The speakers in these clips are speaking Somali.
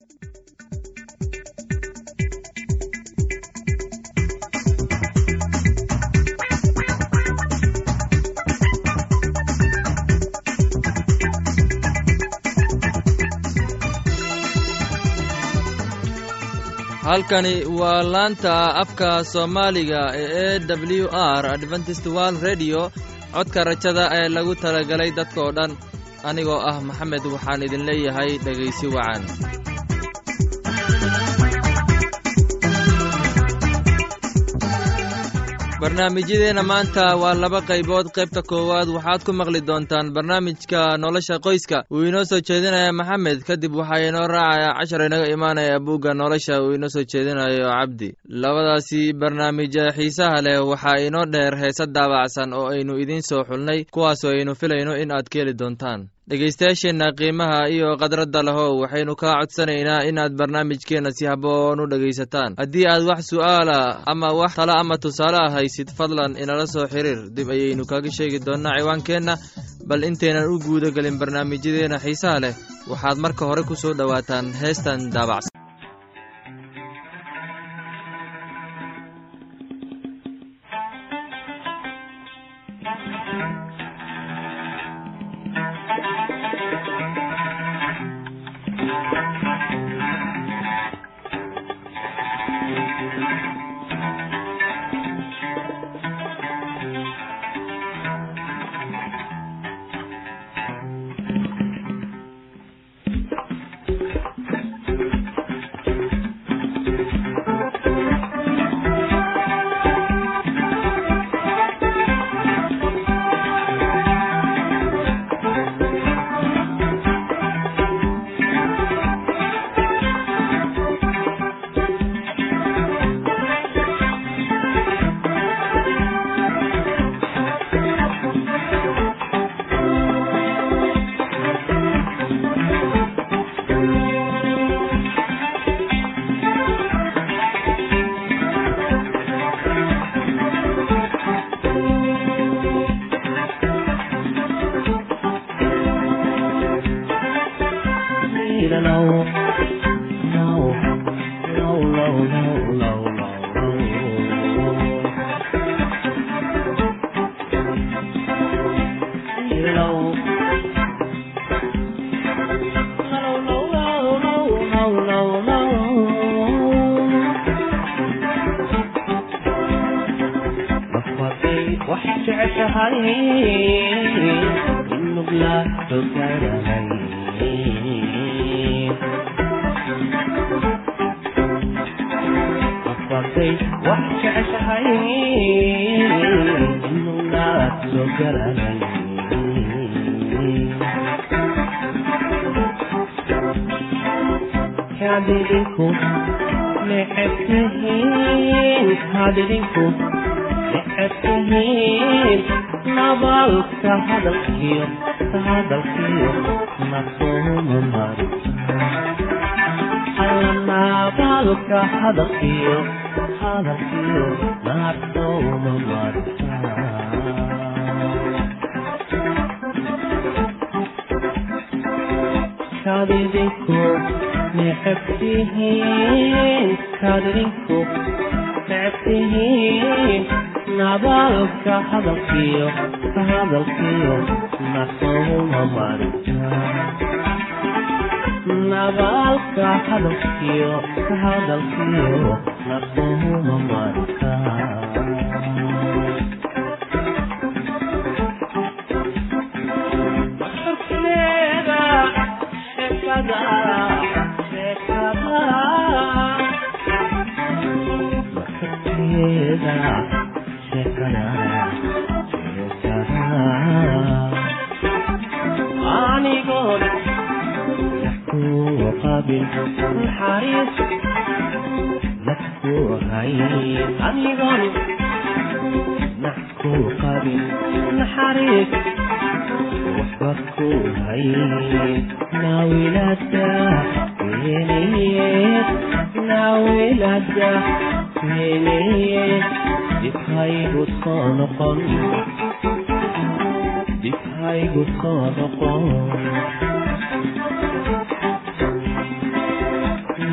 halkani waa laanta afka soomaaliga ee e w r adventist world redio codka rajada ee lagu talagalay dadka oo dhan anigoo ah maxamed waxaan idin leeyahay dhegaysi wacan barnaamijyadeenna maanta waa laba qaybood qaybta koowaad waxaad ku maqli doontaan barnaamijka nolosha qoyska uu inoo soo jeedinaya maxamed kadib waxaa inoo raacaya cashar inaga imaanaya buugga nolosha uu inoo soo jeedinayo cabdi labadaasi barnaamij xiisaha leh waxaa inoo dheer heese daabacsan oo aynu idiin soo xulnay kuwaasoo aynu filayno in aad ka heli doontaan dhegaystayaasheenna qiimaha iyo khadradda lehow waxaynu kaa codsanaynaa inaad barnaamijkeenna si haboon u dhegaysataan haddii aad wax su'aala ama wax tala ama tusaale ah haysid fadlan inala soo xiriir dib ayaynu kaga sheegi doonnaa ciwaankeenna bal intaynan u guuda gelin barnaamijyadeenna xiisaha leh waxaad marka hore ku soo dhowaataan heestan daabacsan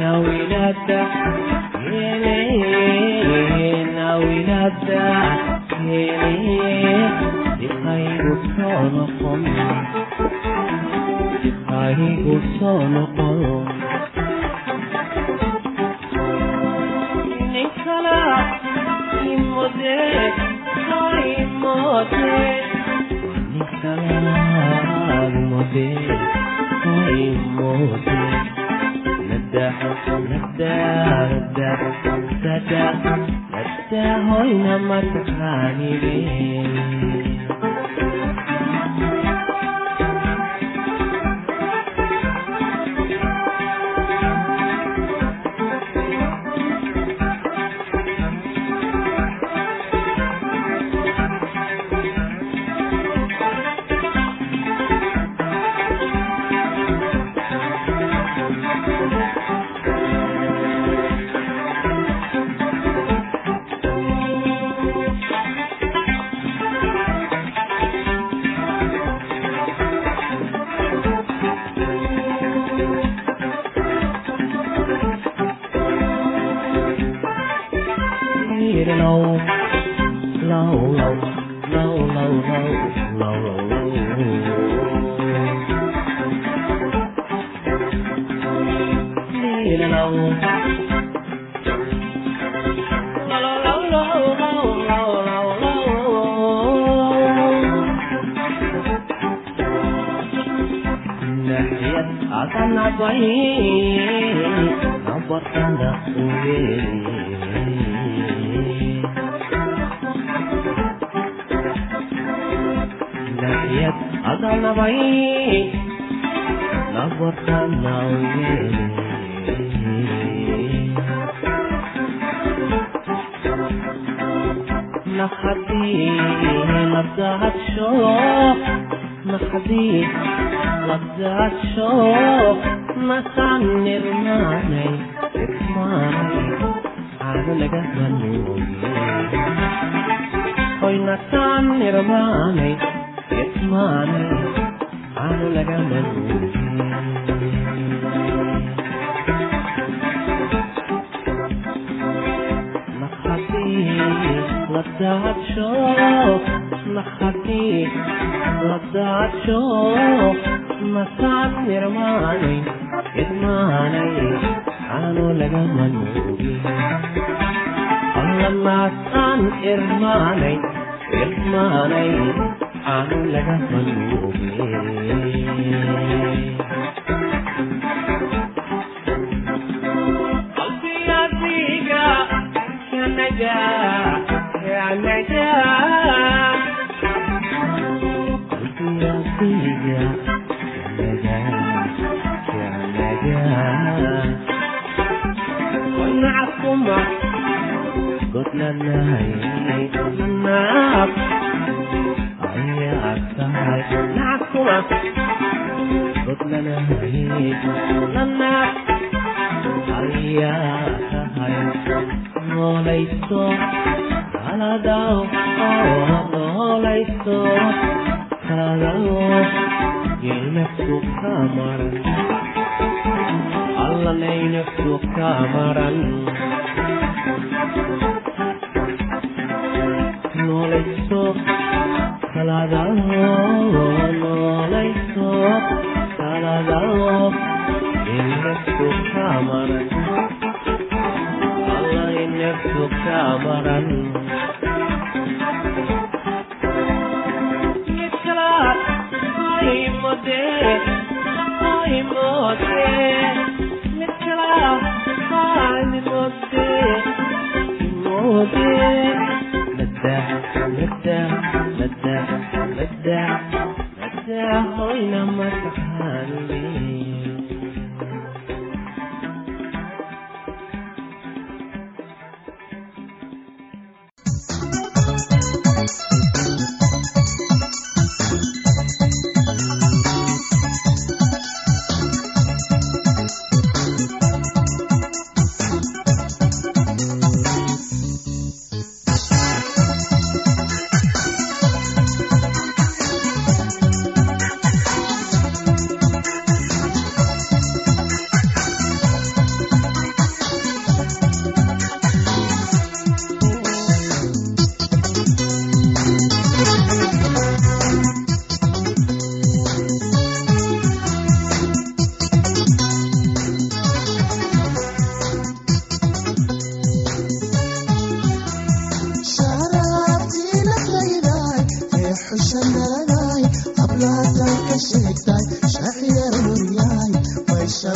nawilada hele nawilada hele dibkaygu soo noqon dibkaygu soo noqon ninkala imode imode ninkala imode imode hoyna mataqaanide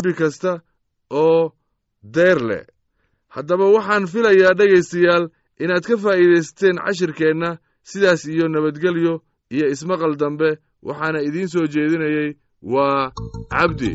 guri kasta oo deyr leh haddaba waxaan filayaa dhegaystayaal inaad ka faa'iidaysateen cashirkeenna sidaas iyo nabadgelyo iyo ismaqal dambe waxaana idiin soo jeedinayey waa cabdi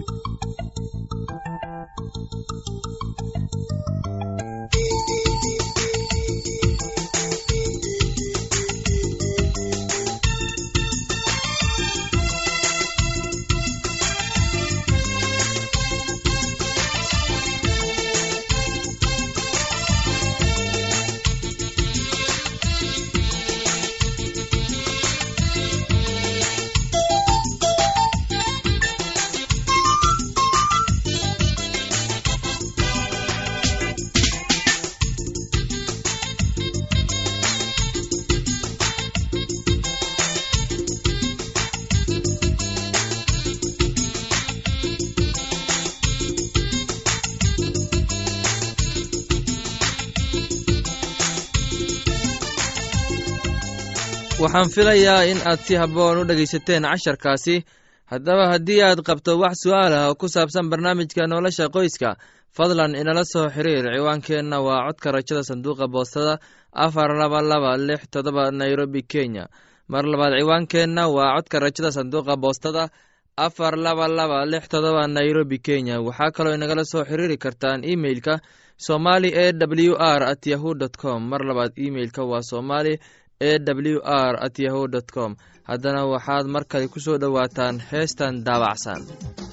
waxaan filayaa in aad si habboon u dhegaysateen casharkaasi haddaba haddii aad qabto wax su'aal ah oo ku saabsan barnaamijka nolosha qoyska fadlan inala soo xiriir ciwaankeenna waa codka rajada sanduuqa boostada afar laba laba lix todoba nairobi kenya mar labaad ciwaankeenna waa codka rajada sanduuqa boostada afar laba laba lix todoba nairobi kenya waxaa kaloo inagala soo xiriiri kartaan imeilka somali e w r at yahu dt com mar labaad imeilka waa somali e w r at yahu dt com haddana waxaad mar kale ku soo dhowaataan heestan daabacsan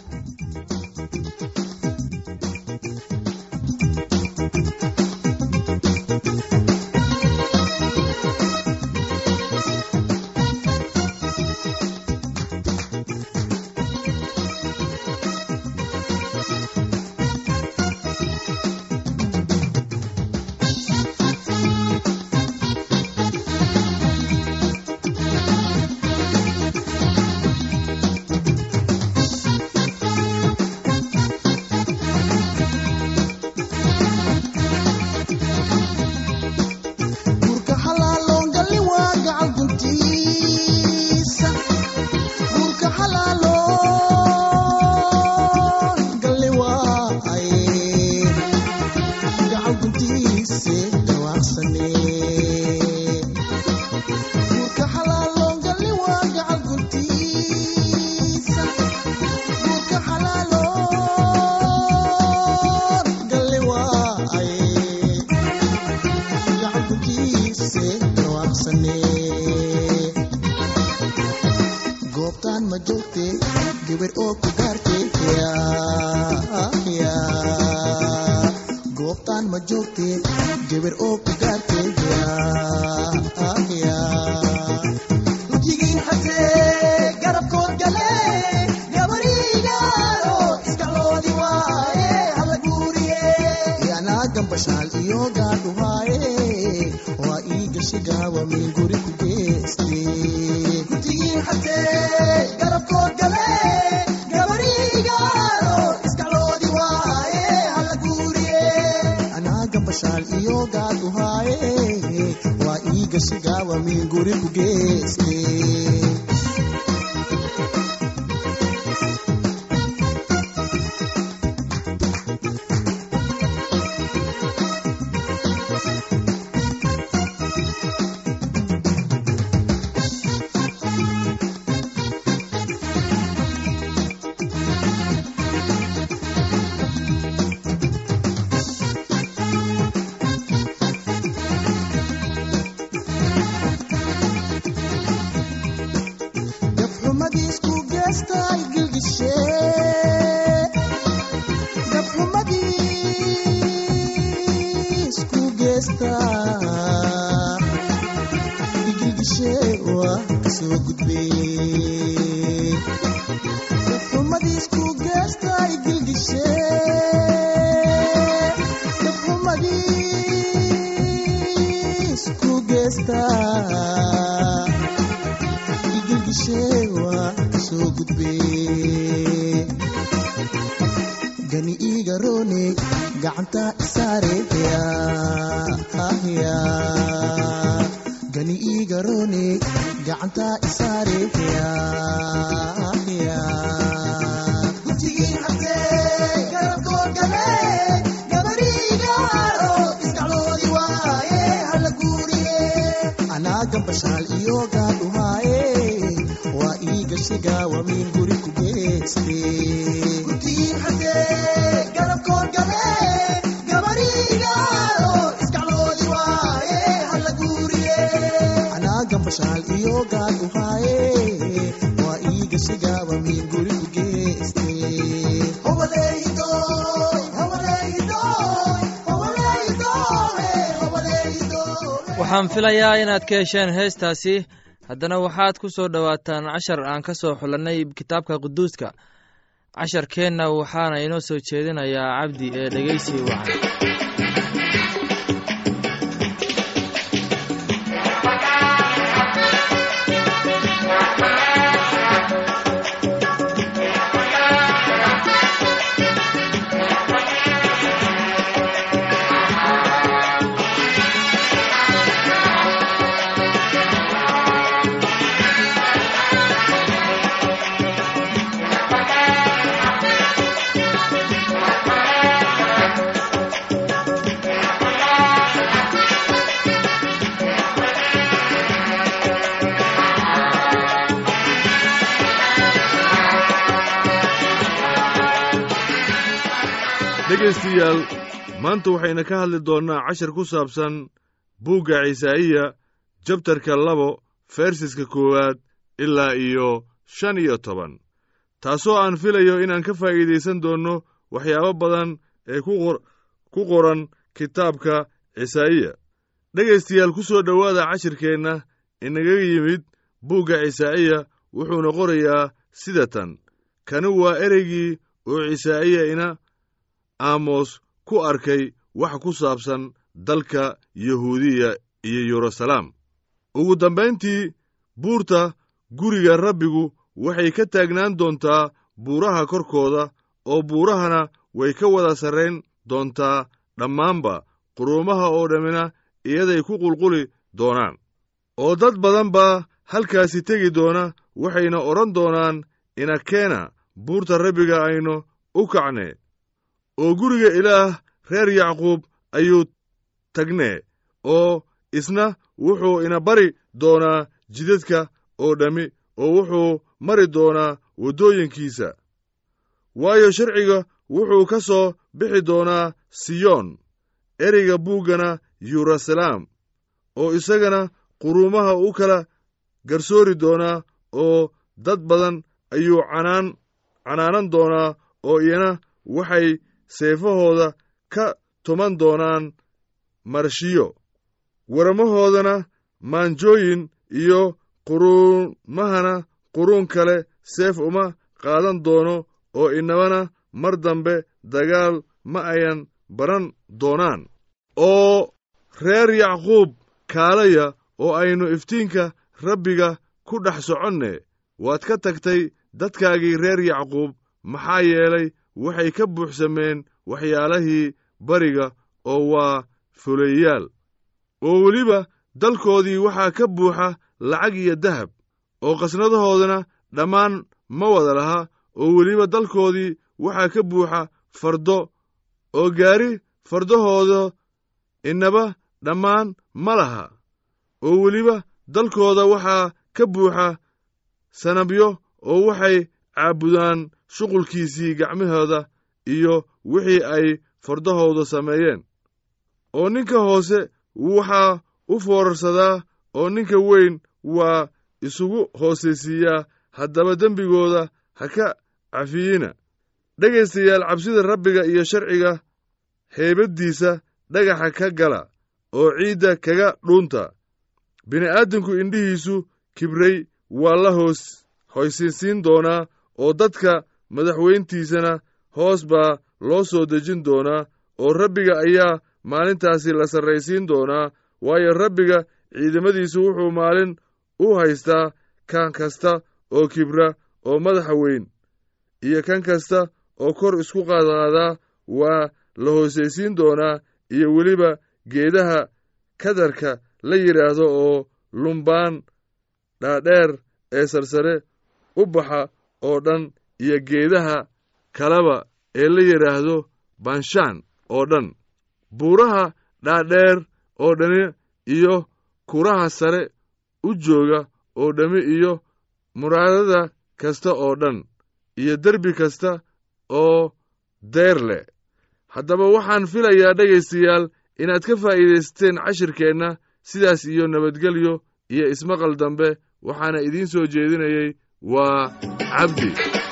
guurka xalaaloon galli waa gacal guntiisa guurka xalaaloon galli waa ay gacal guntiise dhawaaqsane guurka xalaaloon galli waa gacal guntiisa guurka xalaaloon galli waa ay gacankukiise dhawaaqsane goobtaan ma joogte gabar oo ku gaarte goobtaan ma joogte gabar oo ku gaarte jigiin xatee garabkood gale gabarigaaro iskaloodi waaye hala guuriye yanaa gambashaal iyo gaadhuhaaye waa ii gashi gaawa min guri ku geeste jigiin xatee garabkood gale gabarigaaro iskaloodi waaye hala guuriye anaa gambashaal iyo gaadhuhaaye waa ii gashi gaawa min guri ku geeste gabxumadiisku geestay gilgishe gabxumadiisku geesta igilgishe waa kasoo gudbe gabxumadiisku geesta igilgishe gabxumadiisku geesta igilgisheewa kasoo gudbe gani iiga roone gacanta isaare gani iiga roone gacanta isaare gujigiin xatee anagambashaal iyo gaadhumaaye waa ii gashiga wamiin guri ku geeste anagambashaal iyo gaadhumaaye waa ii gashiga wamiin guri ku geeste waxaan filayaa inaad ka hesheen heestaasi haddana waxaad ku soo dhowaataan cashar aan ka soo xulannay kitaabka quduuska casharkeenna waxaana inoo soo jeedinayaa cabdi ee dhegeysi wacan dhegaystayaal maanta waxayna ka hadli doonnaa cashar ku saabsan buugga cisaa'iya jabtarka labo fersiska koowaad ilaa iyo shan iyo toban taasoo aan filayo inaan ka faa'iidaysan doonno waxyaabo badan ee ku qoran kitaabka cisaa'iya dhegaystayaal ku soo dhowaada cashirkeenna inagaga yimid buugga cisaa'iya wuxuuna qorayaa sida tan kani waa ereygii oo cisaa'iya ina aamos ku arkay wax ku saabsan dalka yahuudiya iyo yeruusalaam ugu dambayntii buurta guriga rabbigu waxay ka taagnaan doontaa buuraha korkooda oo buurahana way ka wada sarrayn doontaa dhammaanba quruumaha oo dhammina iyaday ku qulquli doonaan oo dad badan baa halkaasi tegi doona waxayna odhan doonaan inakeena buurta rabbiga aynu u kacnee oo guriga ilaah reer yacquub ayuu tagnee oo isna wuxuu ina bari doonaa jidadka oo dhammi oo wuxuu mari doonaa waddooyinkiisa waayo sharciga wuxuu ka soo bixi doonaa siyoon ereyga buuggana yeruusalaam oo isagana quruumaha u kala garsoori doonaa oo dad badan ayuu canaan canaanan doonaa oo iyana waxay seefahooda ka tuman doonaan marshiyo warmahoodana maanjooyin iyo quruumahana quruun kale seef uma qaadan doono oo inabana mar dambe dagaal ma ayan baran doonaan oo reer yacquub kaalaya oo aynu iftiinka rabbiga ku dhex soconne waad ka tagtay dadkaagii reer yacquub maxaa yeelay waxay ka buuxsameen waxyaalahii bariga oo waa fuleeyaal oo weliba dalkoodii waxaa ka buuxa lacag iyo dahab oo qasnadahoodana dhammaan ma wada laha oo weliba dalkoodii waxaa ka buuxa fardo oo gaari fardahooda inaba dhammaan ma laha oo weliba dalkooda waxaa ka buuxa sanabyo oo waxay caabudaan shuqulkiisii gacmahooda iyo wixii ay fardahooda sameeyeen oo ninka hoose waxaa u foorarsadaa oo ninka weyn waa isugu hoosaysiiyaa haddaba dembigooda ha ka cafiyina dhegaystayaal cabsida rabbiga iyo sharciga heybaddiisa dhagaxa ka gala oo ciidda kaga dhuunta bini'aadamku indhihiisu kibray waa la hoos hoysinsiin doonaa oo dadka madaxweyntiisana hoos baa loo soo dejin doonaa oo rabbiga ayaa maalintaasi la sarraysiin doonaa waayo rabbiga ciidamadiisu wuxuu maalin u haystaa kan kasta oo kibra oo madaxa weyn iyo kan kasta oo kor isku qaadqaadaa waa la hoosaysiin doonaa iyo weliba geedaha kadarka la yidhaahdo oo lumbaan dhaadheer ee sarsare u baxa oo dhan iyo geedaha kaleba ee la yidhaahdo banshaan oo dhan buuraha dhaadheer oo dhani iyo kuraha sare u jooga oo dhammi iyo muraadada kasta oo dhan iyo derbi kasta oo deer leh haddaba waxaan filayaa dhegaystayaal inaad ka faa'iidaysteen cashirkeenna sidaas iyo nabadgelyo iyo ismaqal dambe waxaana idiin soo jeedinayey waa cabdi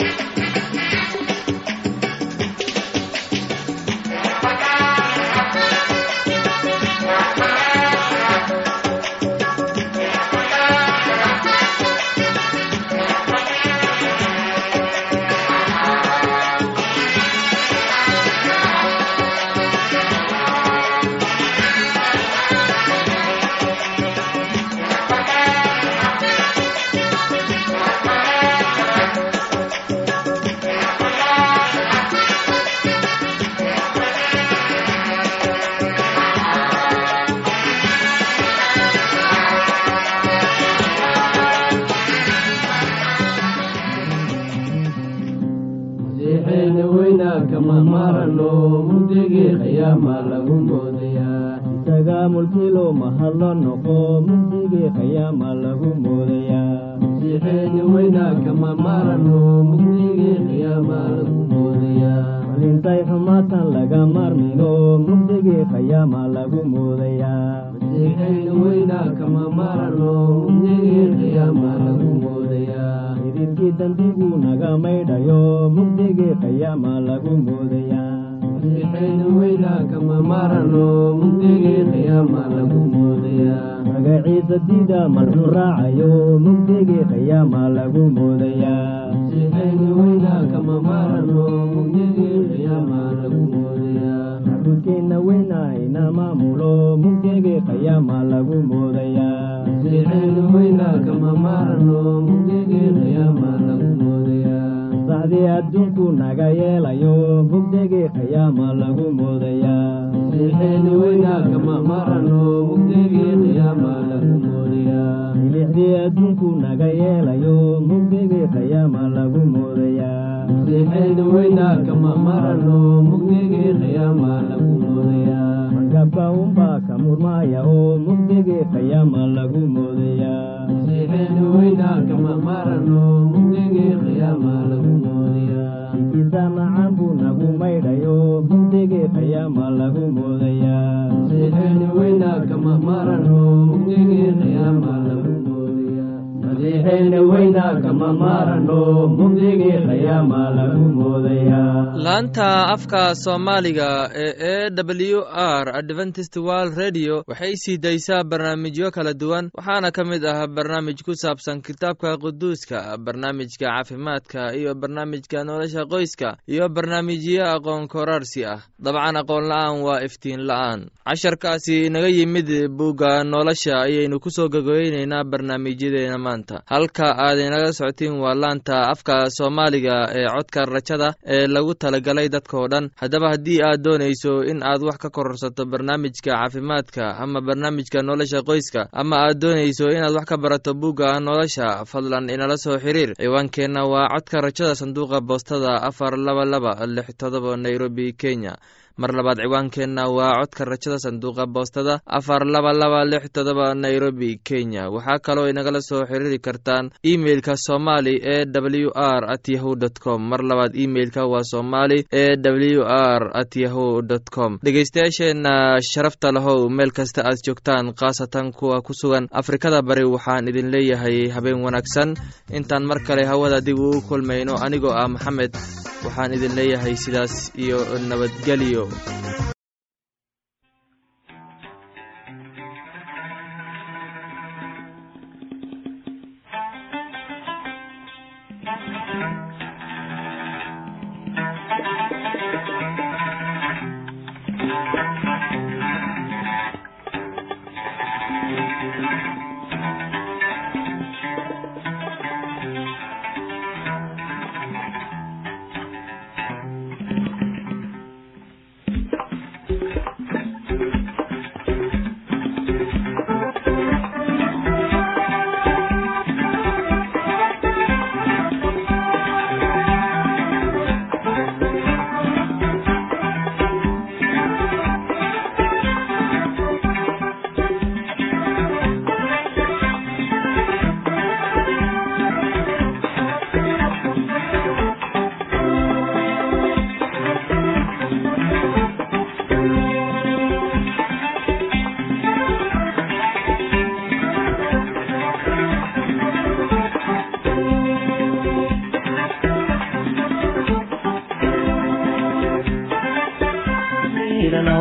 masiixeena weynaa kama marano mugdigii qiyaama lagu moodayaa isaga mulkilo mahadlo noqo mugdigii qiyaama lagu moodayaa masiixeena weynaa kama marano mugdigii qiyaama lagu moodayaa malintay xumaatan laga marmino mugdigii qiyaama lagu moodayaa masiixeena weynaa kama marano mugdigii qiyaama lagu moodayaa idilkii dembigu naga maydhayo mugdigii qiyaama lagu moodayaa masiixeena weynaa kama marano mugdigii qiyaama lagu moodayaa magaciisa dida malxu raacayo mugdigii qiyaama lagu moodayaa masiixeena weynaa kama marano mugdigii qiyaama lagu moodayaa macbudkeenna weyna ina maamulo mugdigii qiyaama lagu moodayaa masiixeena weynaa kama marano mugdigii qiyaama lagu moodayaa sacdii adduunku naga yeelayo mugdigii qiyaama lagu moodayaa masiixeena weynaa kama marano mugdigii qiyaama lagu moodayaa milixdii adduunku naga yeelayo mugdigii qiyaama lagu moodayaa masiixeena weynaa kama marano mugdigii qiyaama lagu moodayaa markabka unbaa ka murmaaya oo mugdigii qiyaama lagu moodayaa masiixeena weynaa kama marano mugdigii qiyaama lagu moodayaa ikiisa macaan buu nagu maydhayo mugdigii qiyaama lagu moodayaa masiixeena weynaa kama marano mugdigii qiyaama lagu moodayaa masiixeena weynaa kama maarano mugdigii qiyaama lagu moodayaa laanta afka soomaaliga ee e w r adventist world radio waxay sii daysaa barnaamijyo kala duwan waxaana ka mid ah barnaamij ku saabsan kitaabka quduuska barnaamijka caafimaadka iyo barnaamijka nolosha qoyska iyo barnaamijyo aqoon koraarsi ah dabcan aqoon la-aan waa iftiin la-aan casharkaasi inaga yimid bugga nolosha ayaynu kusoo gogoyneynaa barnaamijyadeena maanta halka aad inaga socotiin waa laanta afka soomaaliga ee codka rajada ee lagu talagalay dadkao dhan haddaba haddii aad doonayso in aad wax ka kororsato barnaamijka caafimaadka ama barnaamijka nolosha qoyska ama aad doonayso inaad wax ka barato bugga nolosha fadlan inala soo xiriir ciwaankeenna waa codka rajada sanduuqa boostada afar laba laba lix todoba nairobi kenya mar labaad ciwaankeenna waa codka rajada sanduuqa boostada afar laba laba lix todoba nairobi kenya waxaa kaloo inagala soo xiriiri kartaan emeilka somali e w r at yahu dt com mar labaad emeilka waa somali e w r at yahu dt com dhegeystayaasheenna sharafta lahow meel kasta aad joogtaan khaasatan kuwa ku sugan afrikada bari waxaan idin leeyahay habeen wanaagsan intaan mar kale hawada dib ugu kulmayno anigoo ah maxamed waxaan idin leeyahay sidaas iyo nabadgelyo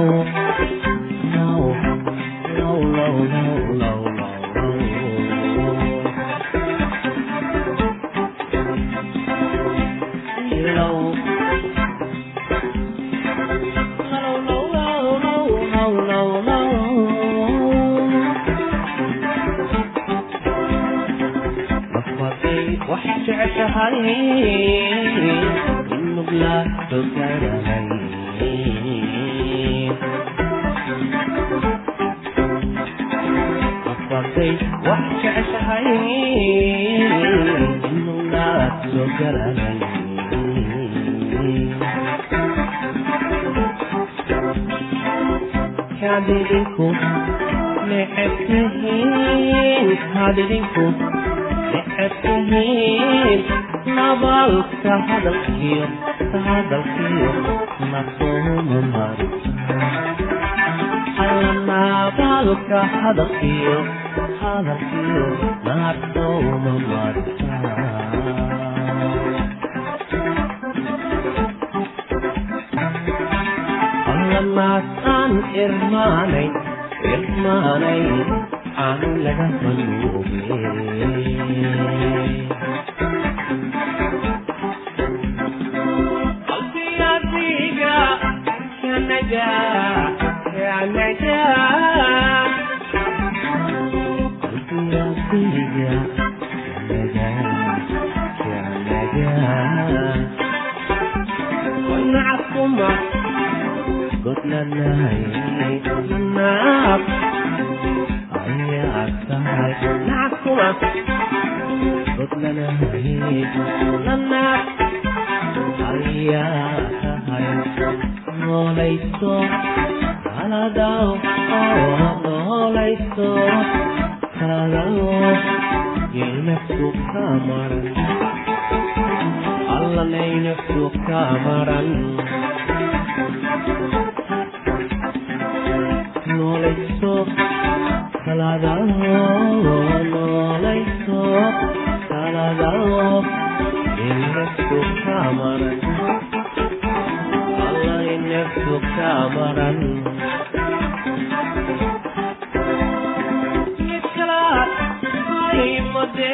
hadidinku necebtihiin hadidinku necebtihiin nabalka hadalkiyo hadalkiyo nasooma marta alla nabalka hadalkiyo hadalkiyo nasooma marta allamaasaan irmaanay irmaanay aanu laga manuube qalbigadiga kanaga kanaga qalbigadiga kanaga kanaga ونعكما قلنا نهي نعم أي أكثر نعكما قلنا نهي نعم أي أكثر نوليسو على داو نوليسو على داو يلمسو كامرا allanaynaku kamaran noolayso kaladao noolayso kaladao inaku kamaran allainaku kamaran midkalaad aimode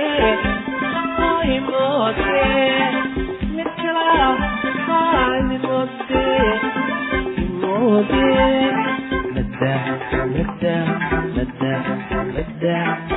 aimode مدة مدة مدة مدة